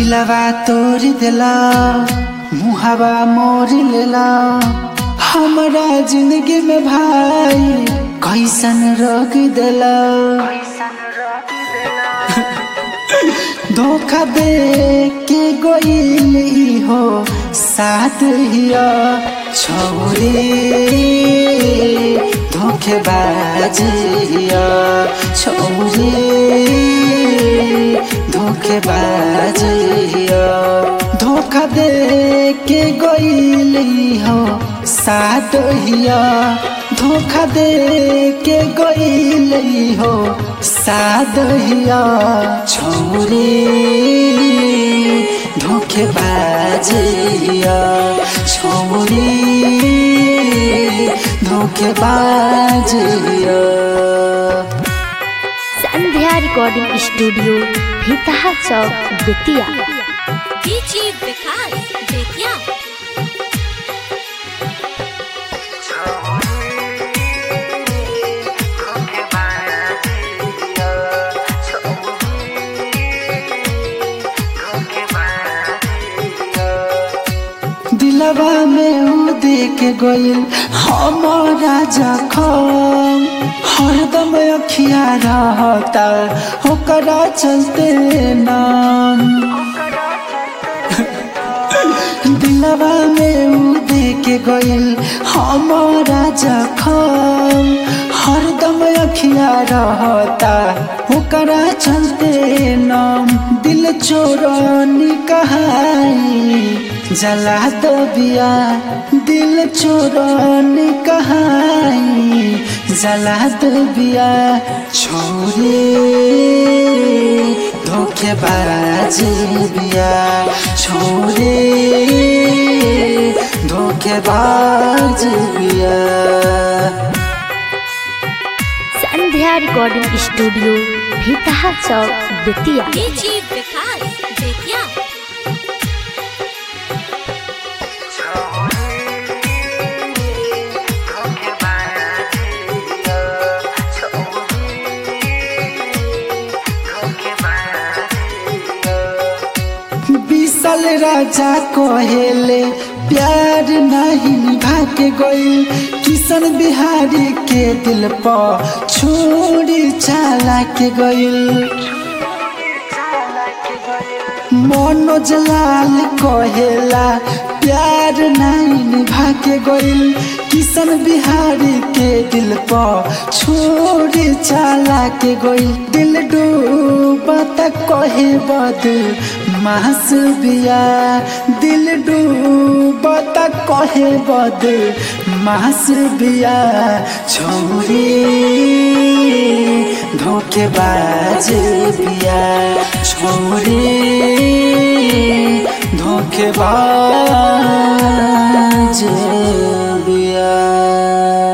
दिलवा तोड़ देला मुहावा मोर लेला हमरा जिंदगी में भाई कैसन रोक देला धोखा दे के गोइल हो साथ हिया छौरी धोखेबाज हिया छौरी धोखेबाज हिया धोखा दे के गोइल हो साथ हिया धोखा दे के गोइल हो साथ हिया छौरी धोखेबाज हिया छौरी धोखेबाज हिया संध्या रिकॉर्डिंग स्टूडियो भीतहा चौक बेतिया डीजे विकास बेतिया दिलवा में ऊ देख गइल हमारा जखम हरदम अखिया रहता ओकरा चलते नाम दिलवा में ऊ देख गइल हमारा जखम हरदम अखिया रहता ओकरा चलते नाम दिल चोरनी कहाई जला दो बिया दिल चोरनी कहाई जला दो बिया छोरे धोखेबाज बिया छोरे धोखेबाज बिया संध्या रिकॉर्डिंग स्टूडियो भीतहा चौक बेतिया डीजे विकास बेतिया विशाल राजा कहेले प्यार नहीं निभा के गइल किशन बिहारी के दिल पर छोड़ी चाला के गइल मनोज लाल कहेला प्यार नहीं निभा के गइल किशन बिहारी के दिल पर छोड़ी चाला के गइल दिल डूबत कहे बद मास बिया दिल डूबत कहे बद मास बिया छोरी धोखेबाज बिया छोरी धोखेबाज बिया